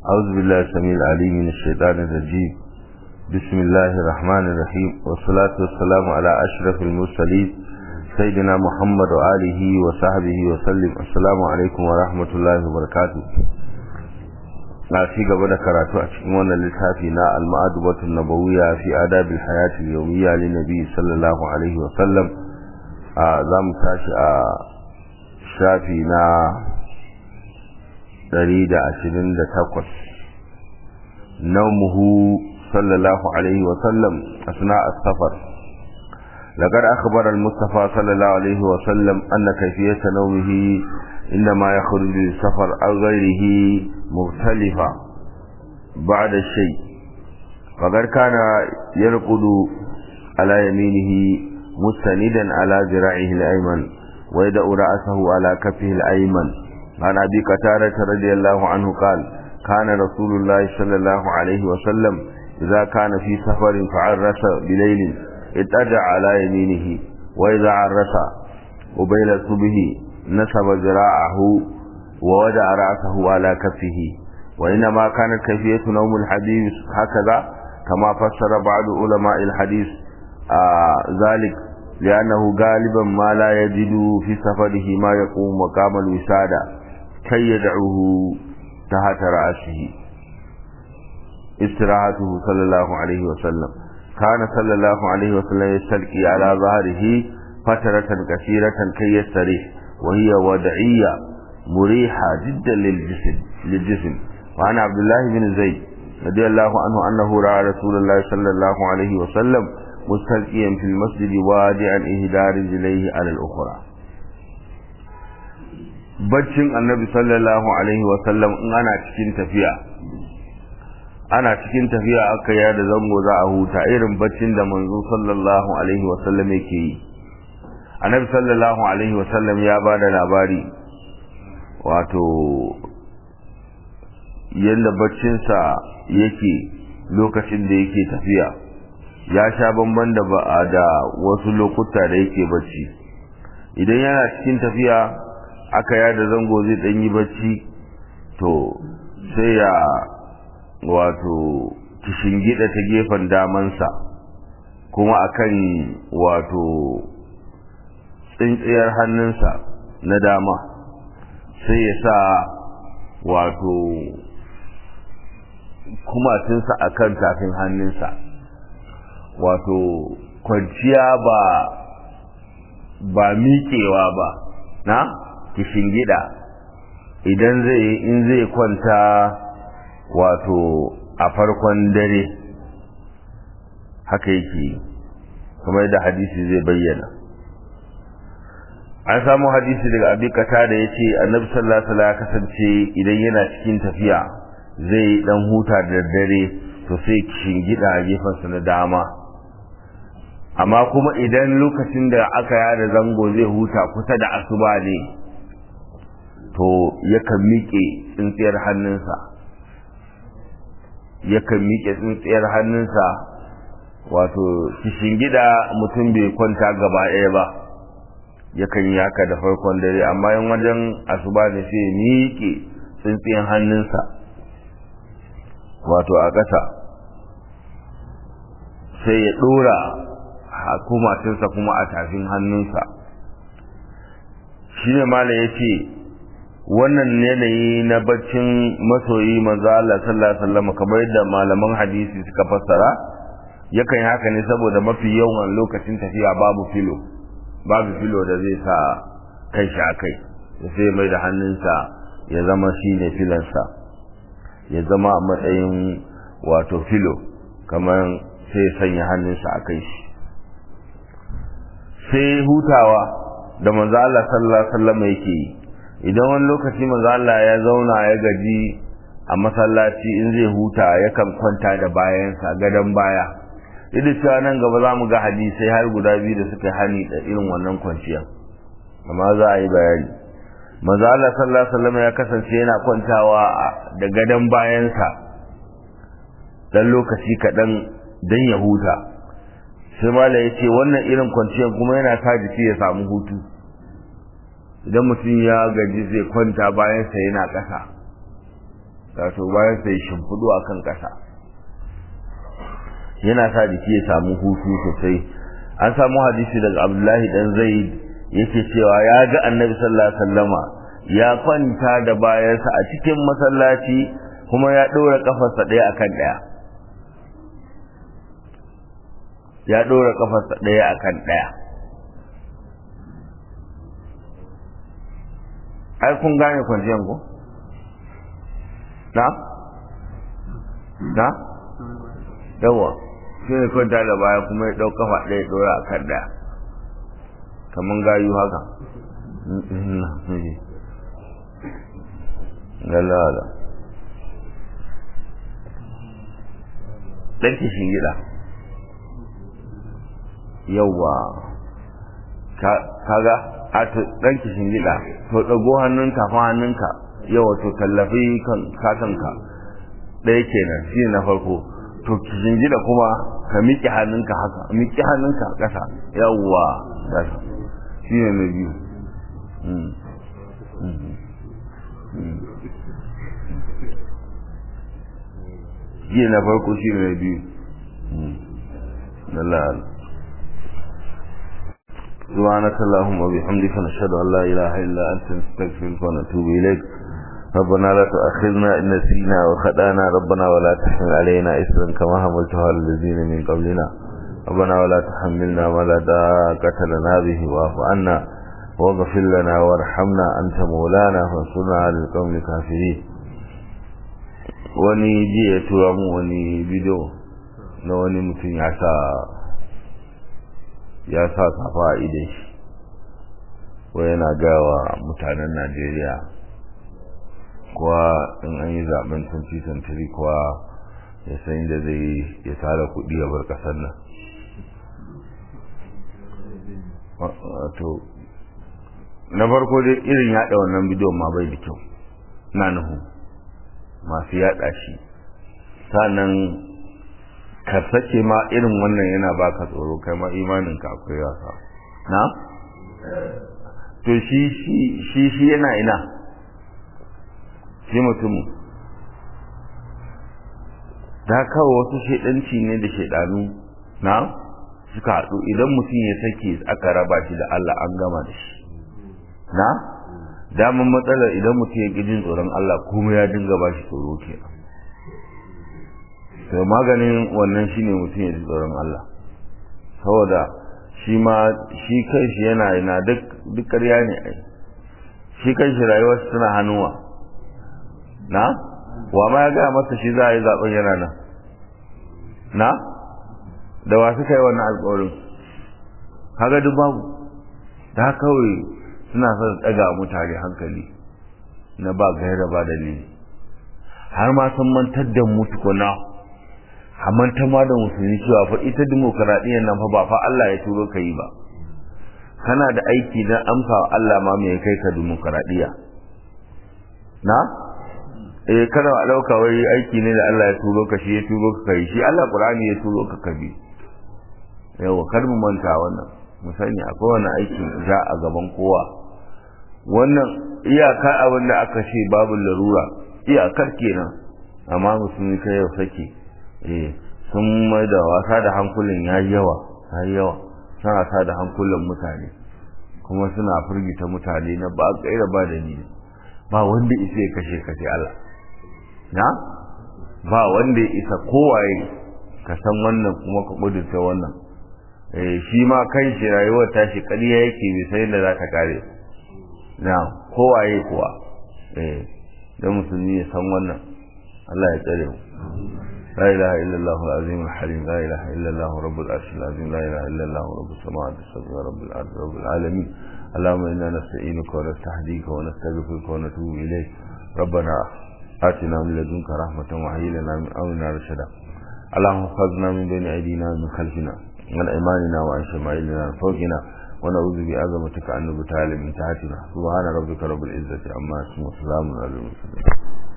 أعوذ بالله السميع العليم من الشيطان الرجيم بسم الله الرحمن الرحيم والصلاة والسلام على أشرف المرسلين سيدنا محمد وآله وصحبه وسلم السلام عليكم ورحمة الله وبركاته na ci gaba da karatu a cikin wannan littafi na al-ma'adubatun nabawiyya fi adabil hayati al-yawmiyya lin nabi sallallahu alaihi wa sallam za mu tashi a shafi na 128 naumuhu sallallahu alaihi wa sallam asna as-safar لقد أخبر المصطفى صلى الله عليه وسلم أن كيفية نومه إنما يخرج للسفر أو غيره مختلفة بعد الشيء فقد كان يرقد على يمينه مستندا على ذراعه الأيمن ويدأ رأسه على كفه الأيمن عن أبي قتادة رضي الله عنه قال كان رسول الله صلى الله عليه وسلم إذا كان في سفر فعرس بليل اتجع على يمينه وإذا عرس قبيل الصبح نصب ذراعه ووضع رأسه على كفه وإنما كانت كيفية نوم الحديث هكذا كما فسر بعض علماء الحديث آه ذلك لأنه غالبا ما لا يجد في سفره ما يقوم مقام الوسادة كي يدعوه تحت رأسه استراحته صلى الله عليه وسلم كان صلى الله عليه وسلم يستلقي على ظهره فترة كثيرة كي يستريح وهي وضعية مريحة جدا للجسم للجسم وعن عبد الله بن زيد رضي الله عنه أنه رأى رسول الله صلى الله عليه وسلم مستلقيا في المسجد وادعا إهدى رجليه على الأخرى baccin annabi sallallahu alaihi wasallam in ana cikin tafiya ana cikin tafiya aka ya da zango za a huta irin baccin da manzo sallallahu alaihi wasallam yake yi annabi sallallahu alaihi wasallam ya ba da labari wato yadda baccinsa yake lokacin da yake tafiya ya sha bamban da ba da wasu lokuta da yake bacci idan yana cikin tafiya aka yada zango zai dan yi bacci to sai ya wato kishingida ta gefen damansa kuma akan wato tsintsiyar hannunsa na dama sai ya sa wato kumatinsa a kan tafin hannunsa wato kwanciya ba ba miƙewa ba na gida idan zai in zai kwanta wato a farkon dare haka yake kamar da hadisi zai bayyana an samu hadisi daga abi kata da ya ce annabi sallallahu alaihi wasallam ya kasance idan yana cikin tafiya zai dan huta da dare to sai shingida a gefensa na dama amma kuma idan lokacin da aka yada zango zai huta kusa da asuba ne to yakan miƙe tsintsiyar hannunsa yakan miƙe tsintsiyar hannunsa wato shingida mutum bai kwanta gaba ɗaya ba yakan yi haka da farkon dare amma yin wajen asuba ne sai miƙe tsintsiyan hannunsa wato a ƙasa sai ya ɗora hakumatinsa kuma a tafin hannunsa shi ne mala ya ce wannan yanayi na baccin masoyi manzo Allah sallallahu alaihi wasallam kamar yadda malaman hadisi suka fassara yakan yi haka ne saboda mafi yawan lokacin tafiya babu filo babu filo da zai sa kai shi a kai sai mai da hannunsa ya zama shi ne filansa ya zama a matsayin wato filo kamar sai sanya hannunsa a kai shi sai hutawa da manzo Allah sallallahu alaihi wasallam yake yi idan wani lokaci manzo Allah ya zauna ya gaji a masallaci in zai huta yakan kwanta da bayansa gadon baya idan cewa nan gaba za mu ga hadisai har guda biyu da suka hani da irin wannan kwanciya amma za a yi bayani manzo Allah sallallahu alaihi wasallam ya kasance yana kwantawa da gadon bayansa dan lokaci kaɗan dan ya huta sai mala ya ce wannan irin kwanciyar kuma yana sa jiki ya samu hutu idan mutum ya gaji zai kwanta bayansa yana ƙasa wato bayan sai shimfidu akan ƙasa yana sa jiki ya samu hutu sosai an samu hadisi daga abdullahi dan zaid yake cewa ya ga annabi sallallahu alaihi wasallama ya kwanta da bayansa a cikin masallaci kuma ya ɗora kafarsa ɗaya akan ɗaya ya ɗora kafarsa ɗaya akan ɗaya ai kun gane kwanciyar ku na na yawa shi ne kwanta da baya kuma ya ɗau kafa ɗaya ɗora akan ɗaya kamar gayu haka lalala ɗan kishin gida yauwa kaga a ɗan kishin gida to ɗago hannunka fa hannunka yawa to tallafi kakanka ɗaya kenan shi na farko to kishin gida kuma ka miƙe hannunka haka miƙe hannunka ƙasa yawwa ƙasa shi ne na biyu shi na farko shi ne na biyu na la'ala سبحانك اللهم وبحمدك نشهد ان لا اله الا انت نستغفرك ونتوب اليك ربنا لا تؤاخذنا ان نسينا وخطانا ربنا ولا تحمل علينا اسرا كما حملته على الذين من قبلنا ربنا ولا تحملنا ما لا طاقة لنا به واعف عنا واغفر لنا وارحمنا انت مولانا فانصرنا على القوم الكافرين wani ji ya tura mu wani bidiyo na wani mutum ya sa ya sa safa a idan shi ko yana gawa mutanen najeriya kuwa in an yi zaben 2023 kuwa ya san da zai ya tara kudi ya bar kasar nan wato na farko dai irin yada wannan bidiyon ma bai da kyau na nuhu masu yada shi sannan ka sake ma irin wannan yana baka tsoro kai ma imanin ka akwai wasa na to shi shi shi yana ina shi mutum da kawo wasu shaidanci ne da shaidanu na suka haɗu idan mutum ya sake aka raba shi da Allah an gama da shi na daman matsalar idan mutum ya ƙi jin tsoron Allah kuma ya dinga ba shi tsoro kenan to maganin wannan shine mutum ya ji tsoron Allah saboda shi ma shi kai shi yana yana duk duk ƙarya ne ai shi kai shi rayuwar suna hannuwa na wa ma ya ga masa shi za a yi zaben yana nan na da wa suka yi wannan alƙawarin kaga duk babu da kawai suna son tsaga mutane hankali na ba gaira ba dalili har ma sun mantar da mu tukuna amma ta ma da musulmi cewa fa ita demokaradiyyar nan fa ba fa Allah ya turo ka yi ba kana da aiki na amsa wa Allah ma mai kai ka demokaradiyya na eh kada a dauka wai aiki ne da Allah ya turo ka shi ya turo ka kai shi Allah Qur'ani ya turo ka kabi yawa kar mu manta wannan mu sani akwai wani aikin za a gaban kowa wannan iyaka abin da aka ce babu larura iyakar kenan amma musulmi kai yau sake eh sun mai da wasa da hankulin ya yawa ya yawa suna wasa da hankulan mutane kuma suna firgita mutane na ba gaira ba da ni ba wanda isa ya kashe kashe Allah na ba wanda ya isa kowaye ka san wannan kuma ka kudurta wannan eh shi ma kan shi rayuwar tashi ƙarya yake bai sai da za ta kare na kowaye kuwa eh dan musulmi ya san wannan Allah ya tsare mu لا إله إلا الله العظيم الحليم لا إله إلا الله رب العرش العظيم لا إله إلا الله رب السماوات السبع رب الأرض رب العالمين اللهم إنا نستعينك ونستهديك ونستغفرك ونتوب إليك ربنا آتنا من لدنك رحمة وهيئ لنا من أمرنا رشدا اللهم احفظنا من بين أيدينا ومن خلفنا من أيماننا وعن شمائلنا وعن فوقنا ونعوذ بعظمتك أن نبتال من تحتنا سبحان ربك رب العزة عما يصفون وسلام على المرسلين